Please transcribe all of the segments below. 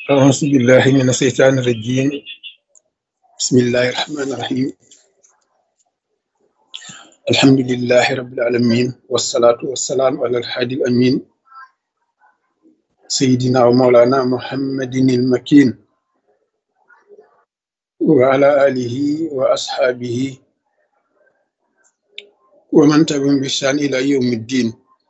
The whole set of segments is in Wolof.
أعوذ بالله من الشيطان الرجيم بسم الله الرحمن الرحيم الحمد لله رب العالمين والصلاة والسلام على الحادي الأمين سيدنا ومولانا محمد المكين وعلى آله وأصحابه ومن تبعهم بإحسان إلى يوم الدين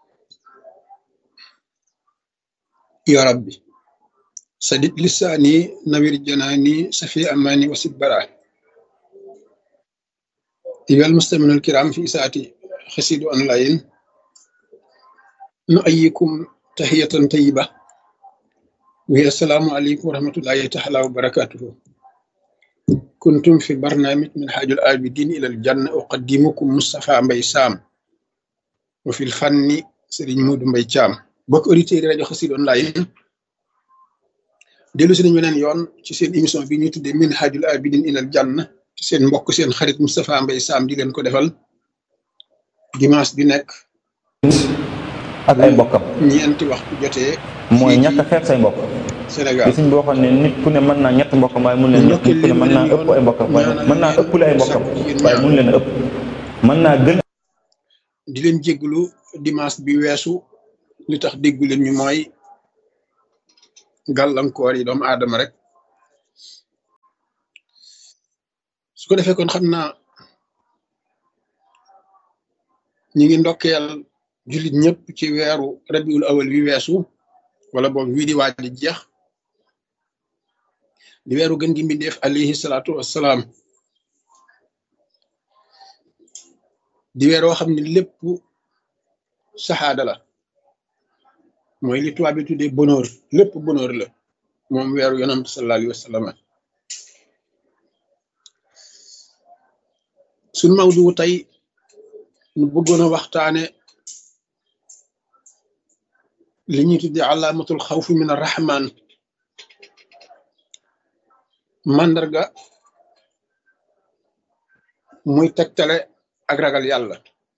يا ربي سدد لساني نوير جناني سفي أماني وسد براه أيها المستمعون الكرام في ساعتي خسيد أونلاين نؤيكم تحية طيبة وهي السلام عليكم ورحمة الله تعالى وبركاته كنتم في برنامج من حاج الآبدين إلى الجنة أقدمكم مصطفى مبي سام وفي الفن سيرين مود مبي شام بوك أوريتير راديو خسيد أونلاين dellu si nañu beneen yoon ci seen émission bi ñuy tuddee min hajul abidin ilal janna ci seen mbokk seen xarit Moustapha Mbaye Sam di leen ko defal dimanche bi nekk ak ay mbokkam ñeenti waxtu jotee mooy ñàkk a xeeb say mbokk Sénégal li suñ boo xam ne nit ku ne mën naa ñett mbokkam waaye mun leen nit ku ne mën naa ëpp ay mbokkam waaye mën naa ëppale ay mbokkam waaye mun leen a ëpp mën naa gën di leen jégglu dimanche bi weesu li tax déggu leen ñu mooy gàllankoor yi doomu aadama rek su ko defee kon xam naa ñi ngi ndokkeel jullit ñëpp ci weeru rabiul awal wi weesu wala boog wii di waaj di jeex di weeru gën gi mbindeef alayhi salaatu wassalaam di weer woo xam ne lépp saxaada la mooy li tubaab bi tuddee bonheur lépp bonheur la moom weeru yonant sallallahu alayhi wa sallam suñ mawdu tey ñu bëggoon a waxtaane li ñuy tuddee alaamatul xawfi min arrahman màndarga muy tegtale ak ragal yàlla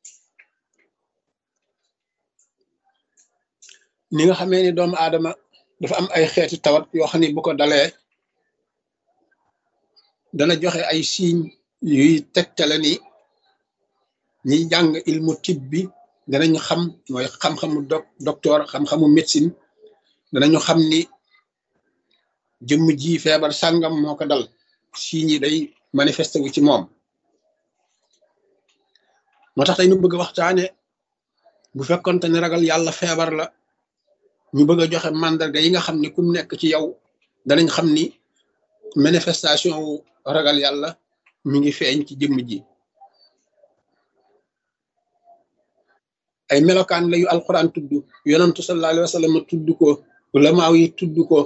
ni nga xamee ni doomu aadama dafa am ay xeeti tawat yoo xam ne bu ko dalee dana joxe ay signes yuy tegtale ni ñiy jàng ilmu tib bi danañu xam mooy xam-xamu doc docteur xam-xamu médecine danañu xam ni jëmm ji feebar sàngam moo ko dal signes yi day manifesté wu ci moom moo tax tey ñu bëgg a waxtaane bu fekkonte ne ragal yàlla feebar la ñu bëgg a joxe mandarga yi nga xam ni kum nekk ci yow danañ xam ni manifestation wu ragal yàlla mi ngi feeñ ci jëmm ji ay melokaan la yu alquran tudd yonantu sallallahu alayhi wa sallam tudd ko ulamaaw yi tudd ko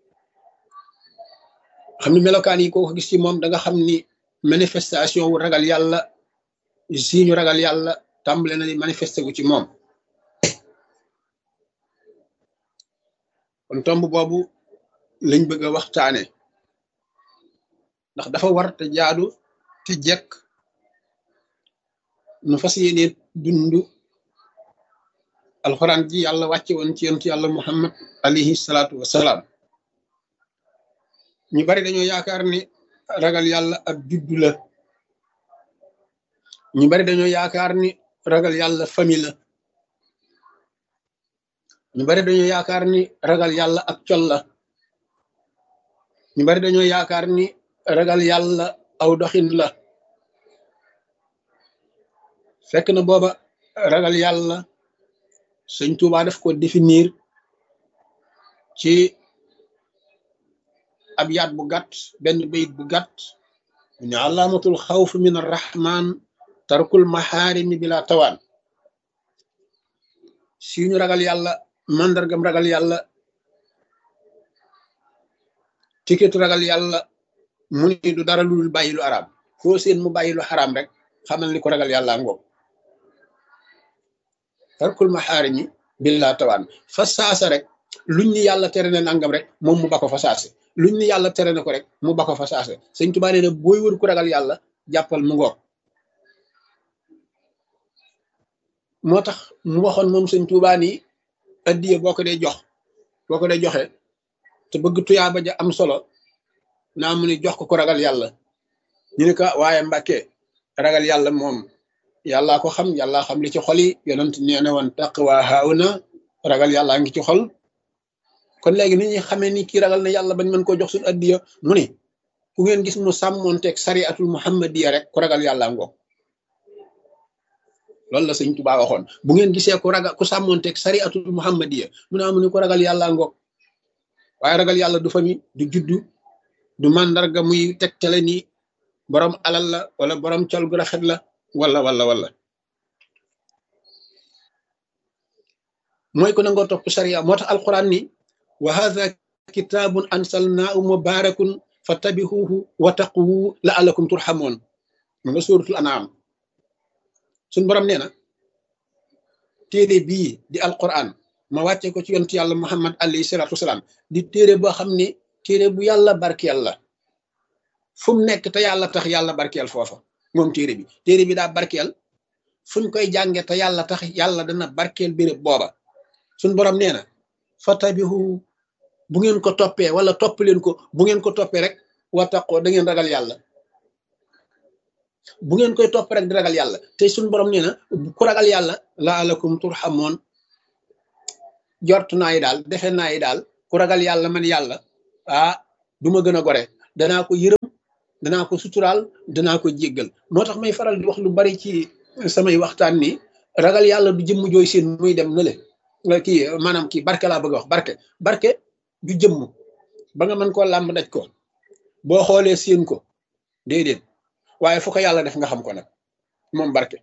xam ni melokaan yi ko gis ci moom da nga xam ni manifestation wu ragal yàlla si ñu ragal yàlla tàmbale na di manifesté wu ci moom kon tomb boobu lañ bëgg a waxtaane ndax dafa war te jaadu te jekk nu fas yéene dund alxuraan ji yàlla wàcce woon ci yonent yàlla muhammad alayhi salaatu wasalaam ñu bari dañoo yaakaar ni ragal yàlla ab juddu la ñu bari dañoo yaakaar ni ragal yàlla famille la ñu bari dañoo yaakaar ni ragal yàlla ak col la ñu bari dañoo yaakaar ni ragal yàlla aw doxin la fekk na booba ragal yàlla sëñ Tuubaa daf ko définir ci ab yaat bu gàtt benn bayit bu gàtt mu ne alaamatul xawf min arrahman tarkul maxaarimi bila tawaan si ñu ragal yàlla mandargam ragal yàlla tiketu ragal yàlla mu ni du dara lu dul bàyyi lu araam foo seen mu bàyyi lu xaraam rek xamal ni ko ragal yàlla ngoog tarkul maxaarimi billaa tawaan fa saasa rek luñ ni yàlla tere na nangam rek moom mu ba ko fa saase luñ ni yàlla tere na ko rek mu ba ko fa saase sëñ Tuubaa nee na booy wër ku ragal yàlla jàppal mu ngoog moo tax mu waxoon moom sëñ Tuubaa ni addiye boo ko dee jox boo ko dee joxe te bëgg tuyaaba ja am solo naa mu ni jox ko ko ragal yàlla ñu ne ko waaye mbàkke ragal yàlla moom yàllaa ko xam yàllaa xam li ci xol yi yonent nee na woon taqwa hauna ragal yàllaa ngi ci xol kon léegi ni ñuy xamee ni kii ragal na yàlla bañ mën koo jox suñu addiya mu ni ku ngeen gis mu sàmmoonteeg sariatul muhammadiya rek ku ragal yàlla ngoog loolu la sëñ Tuubaa waxoon bu ngeen gisee ku ragal ku sàmmoonteeg sariatul muhammadiya mu ne amu ni ko ragal yàlla ngoog waaye ragal yàlla du fami du juddu du màndarga muy tegtale ni borom alal la wala borom col gu rafet la wala wala wala mooy ko nangoo topp sariya moo tax alquran ni wa hadha kitabun ansalnaahu mubarakun fattabihuhu wa taqwu la'allakum turhamun mu nga suratul an'am suñ borom nee na téere bii di alquran ma wàcce ko ci yontu yàlla muhammad alayhi salatu wasalaam di téere boo xam ne téere bu yàlla barkeel la fu mu nekk te yàlla tax yàlla barkeel foofa moom téere bi téere bi daa barkeel fuñ koy jànge te yàlla tax yàlla dana barkeel béréb booba suñ borom nee na fatabihu bu ngeen ko toppee wala topp leen ko bu ngeen ko toppee rek wattaqoo da ngeen ragal yàlla bu ngeen koy topp rek di ragal yàlla te suñ borom nee na ku ragal yàlla laalakum turhamoon jort naa yi daal defe naa yi daal ku ragal yàlla man yàlla ah du ma gën a gore danaa ko yërëm danaa ko suturaal danaa ko jéggal moo tax may faral di wax lu bari ci samay waxtaan ni ragal yàlla du jëmm jooy seen muy dem na le kii maanaam kii barke laa bëgg a wax barke barke du jëmm ba nga mën koo làmb daj ko boo xoolee seen ko déedéet waaye fu ko yàlla def nga xam ko nag moom barke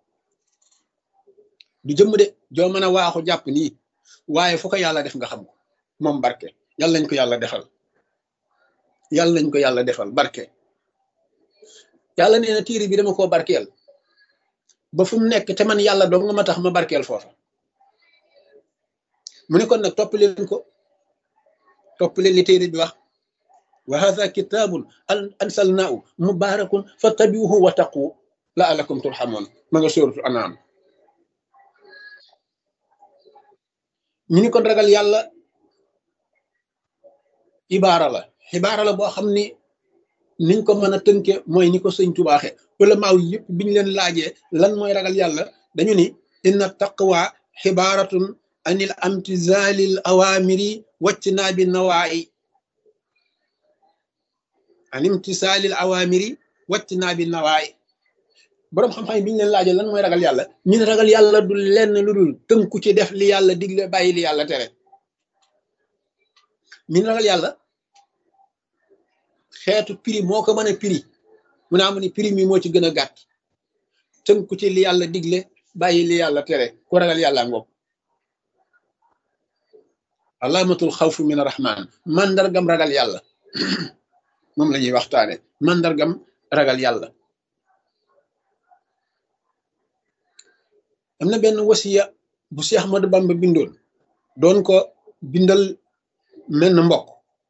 du jëmm de joo mën a waaxu jàpp nii waaye fu ko yàlla def nga xam ko moom barke yàlla nañ ko yàlla defal yàlla nañ ko yàlla defal barke yàlla nee na tiiri bi dama koo barkeel ba fu mu nekk te man yàlla dong nga ma tax ma barkeel foofa mu ne kon nag topp leen ko topp leen li téere bi wax wa hadha kitabun ansalnaahu mubarakun fattabiuhu wa taqu la'allakum turhamun ma nga sóoratu anaam ñu ni kon ragal yàlla ibaara la xibaara la boo xam ni niñ ko mën a tënke mooy ni ko sëñ tubaaxe wala maaw yëpp biñ leen laajee lan mooy ragal yàlla dañu ni inna taqwa xibaaratun anil amtizalil awamiri waccinaa bi nawaayi an imtisaalil awamiri waccinaa bi nawaayi boroom xam-xam yi biñu leen laajee lan mooy ragal yàlla ñu ne ragal yàlla du lenn lu dul tënku ci def li yàlla digle bàyyi li yàlla tere min ragal yàlla xeetu prix moo ko mën a prix mu naa mu ni prix mi moo ci gën a gàtt tënku ci li yàlla digle bàyyi li yàlla tere ku ragal yàlla ngoog alaamatul xawfu min arrahman mandargam ragal yàlla moom la ñuy waxtaane mandargam ragal yàlla am na benn wasiya bu Seex Ahmadu Bamba bindoon doon ko bindal menn mbokk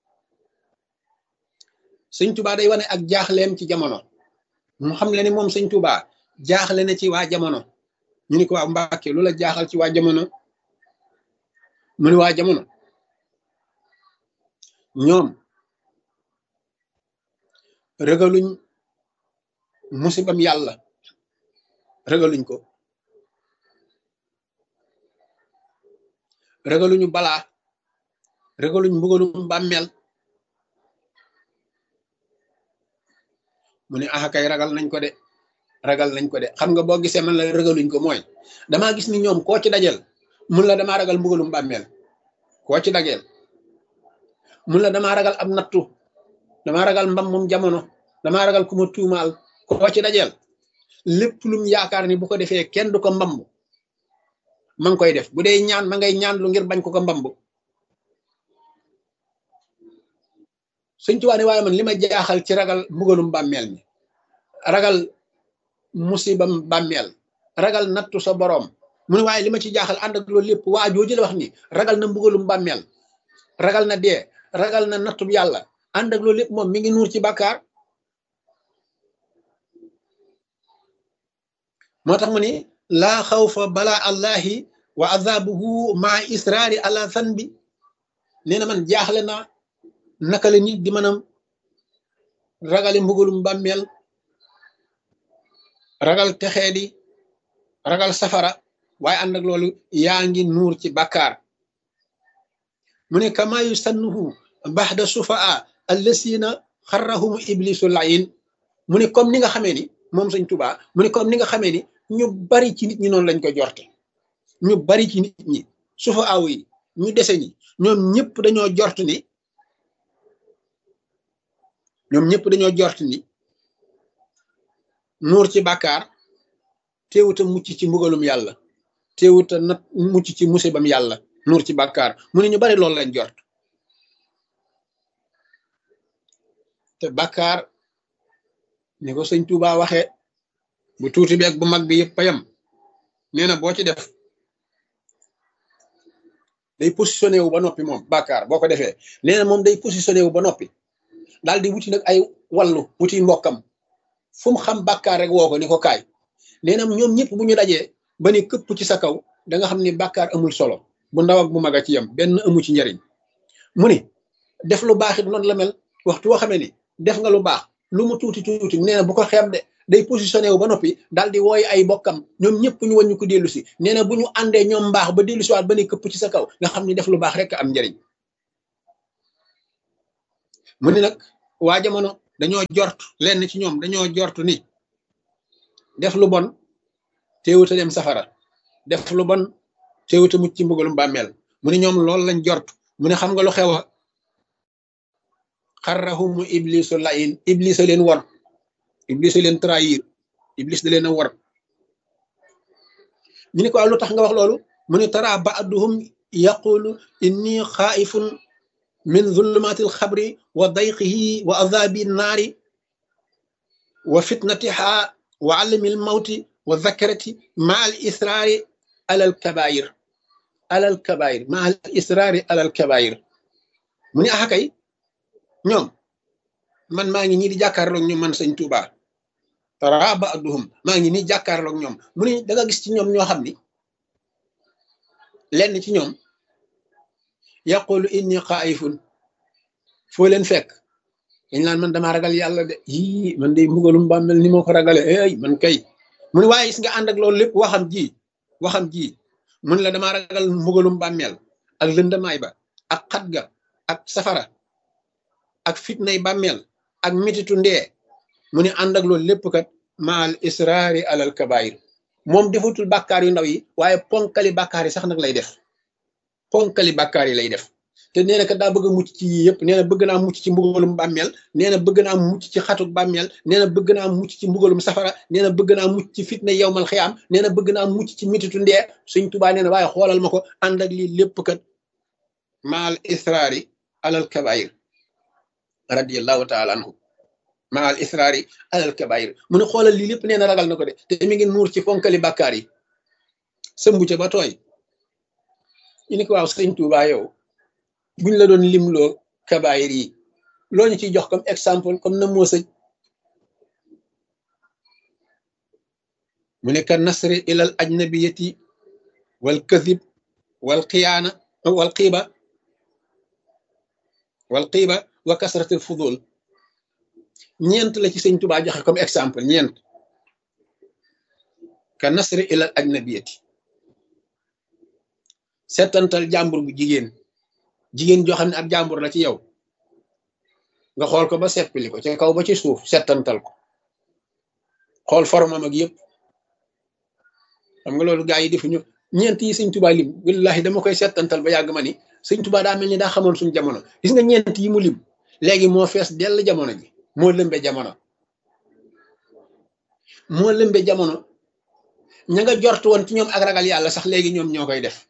sëñ Tuubaa day wane ak jaaxleem ci jamono mu xam le ni moom sëñ Tuubaa jaaxle na ci waa jamono ñu ni ko waa Mbàkke lu la jaaxal ci waa jamono mu ni waa jamono ñoom ragaluñ musibam yàlla ragaluñ ko ragaluñu balaa ragaluñ mbugalum bàmmeel mu ne ah kay ragal nañ ko de ragal nañ ko de xam nga boo gisee man la ragaluñ ko mooy damaa gis ni ñoom koo ci dajel mun la damaa ragal mbugalum bàmmeel koo ci dajel mun la damaa ragal ab nattu damaa ragal mbam moom jamono damaa ragal ku ma tuumaal koo ci dajel lépp lum yaakaar ni bu ko defee kenn du ko mbamb ma ngi koy def bu dee ñaan ma ngay ñaan lu ngir bañ ko ko mbamb Sëñ Tuubaa ne waaye man li ma jaaxal ci ragal mbugalum bàmmeel mi ragal musibam bàmmeel ragal nattu sa boroom mu ne waaye li ma ci jaaxal ànd ak loolu lépp waa jooju la wax ni ragal na mbugalum bàmmeel ragal na dee ragal na nattub yàlla ànd ak loolu lépp moom mi ngi nuur ci bàkkaar moo tax mu ni laa xawfa bala allahi wa azabuhu maa israari ala zanbi nee na man jaaxle naa naka la nit di mën a ragale mbugalum bàmmeel ragal texee di ragal safara waaye ànd ak loolu yaa ngi nuur ci bàkkaar mu ne kama yusannuhu baxda sufaa allasina xarrahumu iblisu layin mu ne comme ni nga xamee ni moom sëñ tubaa mu ne comme ni nga xamee ni ñu bari ci nit ñi noonu lañ ko jorte ñu bari ci nit ñi sufa aw yi ñu dese ñi ñoom ñëpp dañoo jort ni ñoom ñëpp dañoo jort ni nuur ci bàkkaar teewuta mucc ci mbugalum yàlla teewuta nat mucc ci musibam yàlla nuur ci bàkkaar mu ne ñu bari loolu lañ jort te bàkkaar ni ko sëñ Tuuba waxee bu tuuti beeg bu mag bi yëpp payam nee na boo ci def day positionné wu ba noppi moom bàkkaar boo ko defee nee na moom day positionné wu ba noppi daal di wuti nag ay wallu wuti mbokkam fu mu xam bàkkaar rek woo ko ni ko kaay nee na ñoom ñëpp bu ñu dajee ba ni këpp ci sa kaw da nga xam ni bàkkaar amul solo bu ndaw ak bu mag a ci yem benn amu ci njariñ mu ni def lu baax it noonu la mel waxtu woo xamee ni def nga lu baax lu mu tuuti tuuti nee na bu ko xeeb de day positionné wu ba noppi daal di wooy ay bokkam ñoom ñëpp ñu wàññi ko dellu si nee na bu ñu àndee ñoom mbaax ba dellu si waat ba ni këpp ci sa kaw nga xam ni def lu baax rek am njariñ mu ni nag waa jamono dañoo jort lenn ci ñoom dañoo jort ni def lu bon teewuta dem safara def lu bon teewuta mucc ci mbugalum bàmmeel mu ni ñoom loolu lañ jort mu ne xam nga lu xew a xarrahumu iblisu layin iblis a leen war iblis a leen trahir iblis da leen a war ñu ne ko lu tax nga wax loolu mu ne tara baaduhum yaqulu inni xaaifun min zulumati alxabri wa dayqihi wa azabi naari wa fitnatiha wa alami almawti wa zakarati ma al israari ala alkabair ala alkabair ma al israari ala alkabair mu ne axa kay ñoom man maa ngi ñii di jàkkaarloog ñoom man sëñ Tuuba tara baaduhum maa ngi nii jàkkaarloog ñoom mu ne da nga gis ci ñoom ñoo xam ni lenn ci ñoom yaqulu inni xaayifun foo leen fekk dañ naan man damaa ragal yàlla de yii man de mbugalum bàmmel ni moo ko ragale ey man kay mu ne waaye gis nga ànd ak loolu lépp waxam ji waxam ji mu ne la damaa ragal mbugalum bàmmeel ak lëndamaay ba ak xat ga ak safara ak fitnay bàmmeel ak mititu ndee mu ne ànd ak loolu lépp kat maal israari alal kabair moom defatul bàkkaar yu ndaw yi waaye ponkali bàkkaar yi sax nag lay def ponkali bàkkaar yi lay def te nee na kat daa bëgg a mucc ci yii yëpp nee na bëgg naa mucc ci mbugalum bàmmeel nee na bëgg naa mucc ci xatuk bàmmeel nee na bëgg naa mucc ci mbugalum safara nee na bëgg naa mucc ci fitna yowmal xiyaam nee na bëgg naa mucc ci mititu ndee suñ tubaa nee na waaye xoolal ma ko ànd ak lii lépp kat maal israari alal kabair radiallahu taala anhu maal israari alal kabair mu ne xoolal lii lépp nee na ragal na ko de te mi ngi nuur ci ponkali bàkkaar yi sëmbu ca ba tooy ñu ni ko waaw sëñ Tuubaa yow buñ la doon limloo kabaayir yi loo ñu ciy jox comme exemple comme na moo sëñ mu ne ka nasri ilal ajnabiyati wal kadib wal xiyaana wal xiiba wal xiiba wa kasratil fudul ñeent la ci sëñ Tuubaa joxe comme exemple ñeent ka nasri ilal ajnabiyati settantal jàmbur bu jigéen jigéen joo xam ne ab jàmbur la ci yow nga xool ko ba seppili ko ci kaw ba ci suuf settantal ko xool formam ak yëpp xam nga loolu gaa yi defuñu ñeent yi sëñ Tuubaa lim wallahi dama koy settantal ba yàgg ma ni sëñ Tuubaa daa mel ni daa xamoon suñu jamono gis nga ñeent yi mu lim léegi moo fees dell jamono ji moo lëmbe jamono moo lëmbe jamono ña nga jort woon ci ñoom ak ragal yàlla sax léegi ñoom ñoo koy def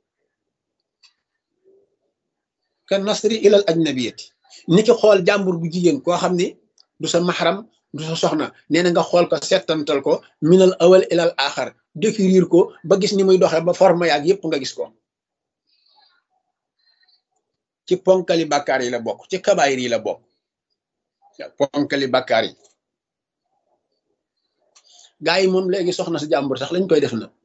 ka nasri ilal ajnabiyati ni ki xool jàmbur bu jigéen koo xam ni du sa maxaram du sa soxna nee na nga xool ko settantal ko minal awal ilal axar décrire ko ba gis ni muy doxee ba forme yaag yépp nga gis ko ci ponkali bàkkaar yi la bokk ci kabaayir yi la bokk ponkali bàkkaar yi gaa yi moom léegi soxna sa jàmbur sax lañ koy def na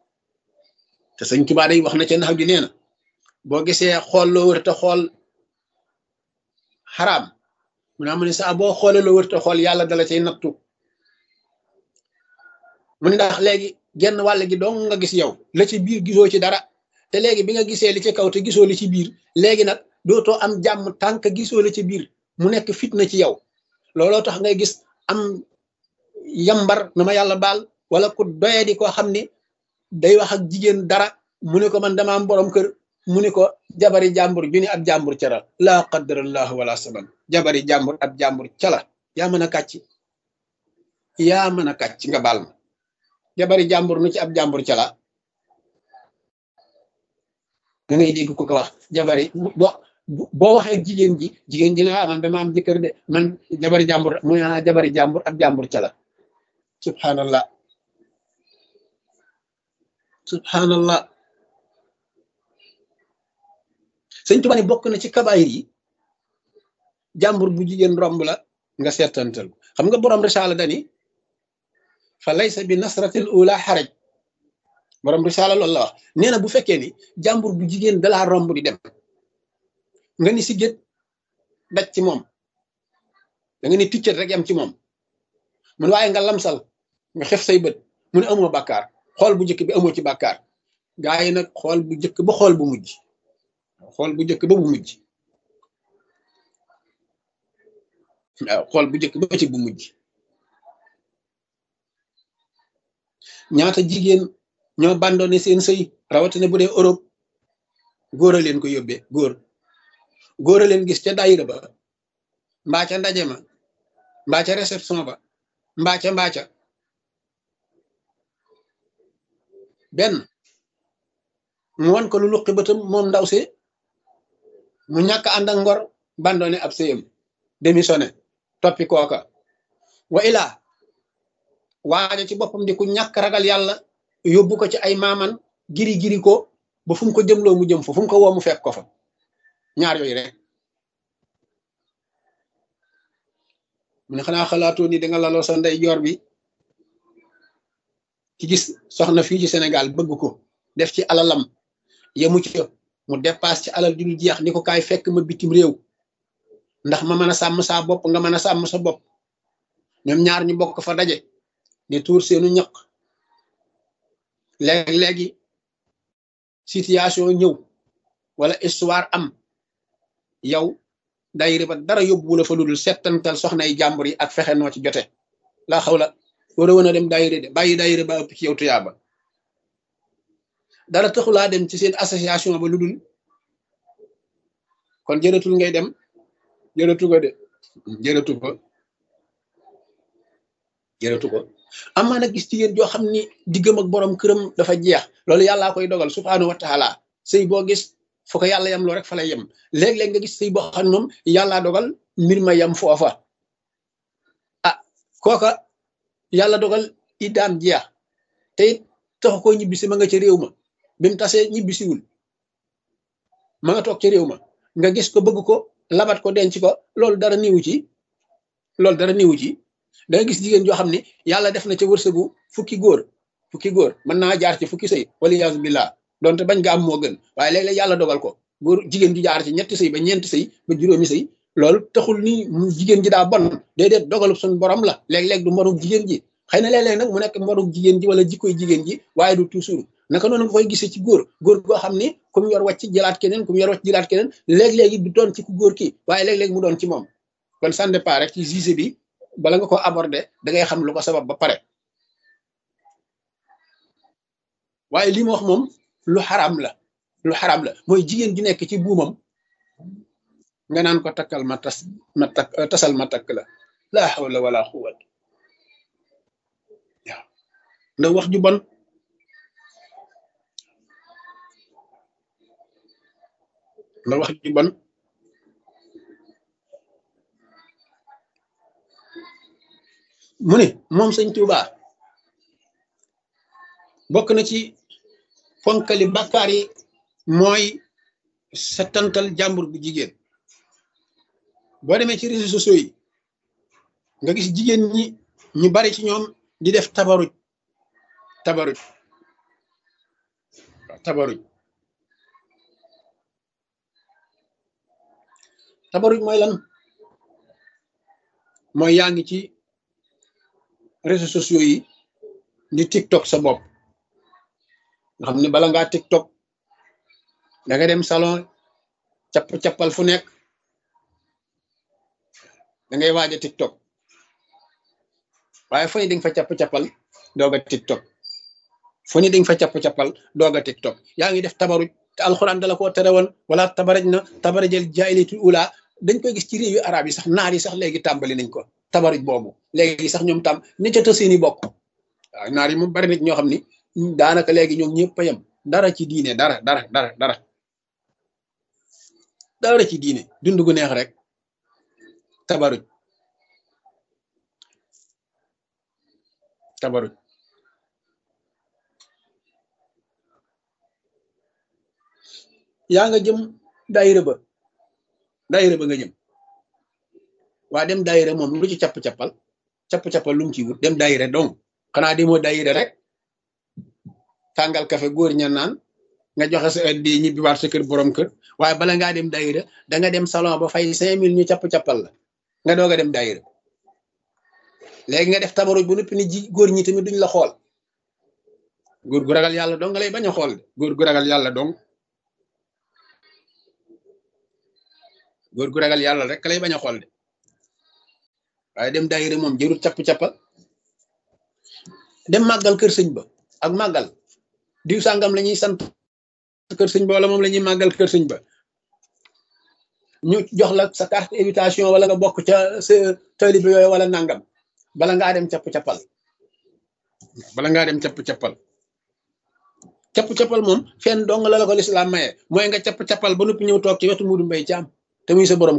te sëñ Tuubaa day wax na ca nax ju nee na boo gisee xool loo wër te xool xaraam mu naa mu ne saa boo xoolee loo wërta xool yàlla dala cay nattu mu ne ndax léegi genn wàll gi dong nga gis yow la ci biir gisoo ci dara te léegi bi nga gisee li ci kaw te gisoo li ci biir léegi nag dootoo am jàmm tànk gisoo li ci biir mu nekk fitna ci yow looloo tax ngay gis am yambar na ma yàlla baal wala ku doyee di koo xam ni day wax ak jigéen dara mu ne ko man dama am borom kër mu ne ko jabari jàmbur ju ni ab jàmbur ca la laa qadarallahu wala saban jabari jàmbur ab jàmbur ca la yaa mën a kàcc yaa mën a kàcc nga baal ma jabari jàmbur nu ci ab jàmbur ca la da ngay dégg ku ko wax jabari bo boo waxee jigéen ji jigéen ji ne ah man dama am jëkkër de man jabari jàmbur mu ne jabari jàmbur ab jàmbur ca la subhanallah subhanallah sëñ Tuba ne bokk na ci kabaayir yi jàmbur bu jigéen romb la nga seetantal xam nga borom risaala dani fa laysa bi nasratil ula xaraj borom risaala loolu la wax nee na bu fekkee ni jàmbur bu jigéen dalaa romb di dem nga ni si gét daj ci moom da nga ni ticcat rek yam ci moom mun waaye nga lamsal nga xef say bët mu ne amoo bàkkaar xool bu njëkk bi amoo ci bàkkaar gaa yi nag xool bu njëkk ba xool bu mujj xool bu njëkk ba bu mujj waaw xool bu njëkk ba ci bu mujj ñaata jigéen ñoo bandone seen sëy rawatina bu dee Europe góor a leen ko yóbbee góor góor a leen gis ca daayira ba mbaa ca ndaje ma mbaa ca réception ba mbaa ca mbaa ca benn mu wan ko lu luqi bëtam moom ndaw si mu ñàkk ànd ak ngor bandone ab sëyam démissionné toppi kooka wa ilaa waaja ci boppam di ku ñàkk ragal yàlla yóbbu ko ci ay maaman giri giri ko ba fu mu ko jëmloo mu jëm fa fu mu ko woo mu fekk ko fa ñaar yooyu rek mu ne xanaa xalaatoo ni danga laloo sa ndey joor bi ci gis soxna fii ci Sénégal bëgg ko def ci alalam yemu ci mu dépasse ci alal ju dul jeex ni ko kaay fekk ma bitim réew ndax ma mën a sàmm saa bopp nga mën a sàmm sa bopp ñoom ñaar ñu bokk fa daje di tuur seenu ñaq léegi-léegi situation ñëw wala histoire am yow dayri ba dara yóbbu la fa ludul settantal soxna yi jàmbur yi ak fexe noo ci jote laa xaw la war a wan a dem dayri de bàyyi dayri ba ëpp ci yow tuyaaba dara taxulaa dem ci seen association ba ludul kon jërëtul ngay dem jërëtu ko de jërëtu ko jërëtu ko amaa nag gis jigéen joo xam ni diggam ak borom këram dafa jeex loolu yàllaa koy dogal subhaanahu wa taala sëy boo gis fu ko yàlla yam loo rek fa lay yem léeg-léeg nga gis sëy boo xam moom yàllaa dogal mbir ma yem foofa ah kooka yàlla dogal iddaam jeex te it taxu koo ñibbisi ma nga ca réew ma bi mu tasee ñibbisiwul ma nga toog ca réew ma nga gis ko bëgg ko labat ko denc ko loolu dara niwu ci loolu dara niwu ci da nga gis jigéen joo xam ne yàlla def na ca wërsëgu fukki góor fukki góor mën naa jaar ci fukki sëy wala yaasu billah donte bañ nga am moo gën waaye léeg-léeg yàlla dogal ko góor jigéen ju jaar ci ñetti sëy ba ñeenti sëy ba juróomi sëy loolu taxul ni jigéen ji daa bon déedéet dogalu suñ borom la léeg-léeg du mborug jigéen ji xëy na léeg-léeg nag mu nekk mborug jigéen ji wala jikkoy jigéen ji waaye du toujours naka noonu nga koy gisee ci góor góor goo xam ni ku mu yor wàcc jëlaat keneen ku mu yor wàcc jëlaat keneen léeg-léegi du doon ci ku góor ki waaye léeg-léeg mu doon ci moom kon ça dépend rek ci juge bi bala nga ko aborder da ngay xam lu ko sabab ba pare waaye li ma wax moom lu xaram la lu xaram la mooy jigéen ju nekk ci buumam nga naan ko takkal ma tas ma takk tasal ma takk la laa hawla wala quwwat waaw ndax wax ju bon ndax wax ju bon mu ne moom sëñ Tuuba bokk na ci fonkali bàkkaar yi mooy settantal jàmbur bu jigéen boo demee ci réseaux sociaux yi nga gis jigéen ñi ñu bari ci ñoom di def tabaruj tabaruj tabaruj tabaruj mooy lan mooy yaa ngi ci réseaux sociaux yi di tiktok sa bopp nga xam ne bala ngaa tiktok da nga dem salon capp-cappal fu nekk da ngay waaj a tiktok waaye fu ne di nga fa capp-cappal doog a tiktok fu ne di nga fa capp-cappal doog a tiktok yaa ngi def tabaruj te alxuraan dala koo tere woon wala tabaraj na tabarajal jaahiliyatul ula dañ koy gis ci réew yu arab yi sax naar yi sax léegi tàmbali nañ ko tabaruj boobu léegi sax ñoom tam ni ca tës seeni bokk waaw naar yi moom bari nit ñoo xam ni daanaka léegi ñoom ñëpp a yem dara ci diine dara dara dara dara dara ci diine dund gu neex rek tabaruj tabaruj yaa nga jëm daayira ba daayira ba nga jëm waa dem daayira moom lu ci capp-cappal capp-cappal lu mu ci wut dem daayira donc xanaa demoo daayira rek tàngal kafe góor ña naan nga joxe sa addi ñibbi waat sa kër borom kër waaye bala ngaa dem daayira da nga dem salon ba fay cinq mille ñu capp-cappal la nga doog a dem daayira léegi nga def tabaruj bu noppi ni ji góor ñi tamit duñ la xool góor gu ragal yàlla dong nga lay bañ a xool de góor gu ragal yàlla dong góor gu ragal yàlla rek lay bañ a xool de waaye dem daayira moom jërul capp-cappal dem màggal kër sëñ ba ak màggal diw sàngam la ñuy sant kër sëñ ba wala moom la ñuy màggal kër sëñ ba ñu jox la sa carte invitation wala nga bokk ca sa taalibe yooyu wala nangam bala ngaa dem capp-cappal bala ngaa dem capp-cappal capp-cappal moom fenn dong la la ko lislaam maye mooy nga capp-cappal ba noppi ñëw toog ci wetu Muudu Mbay Caam te muy sa borom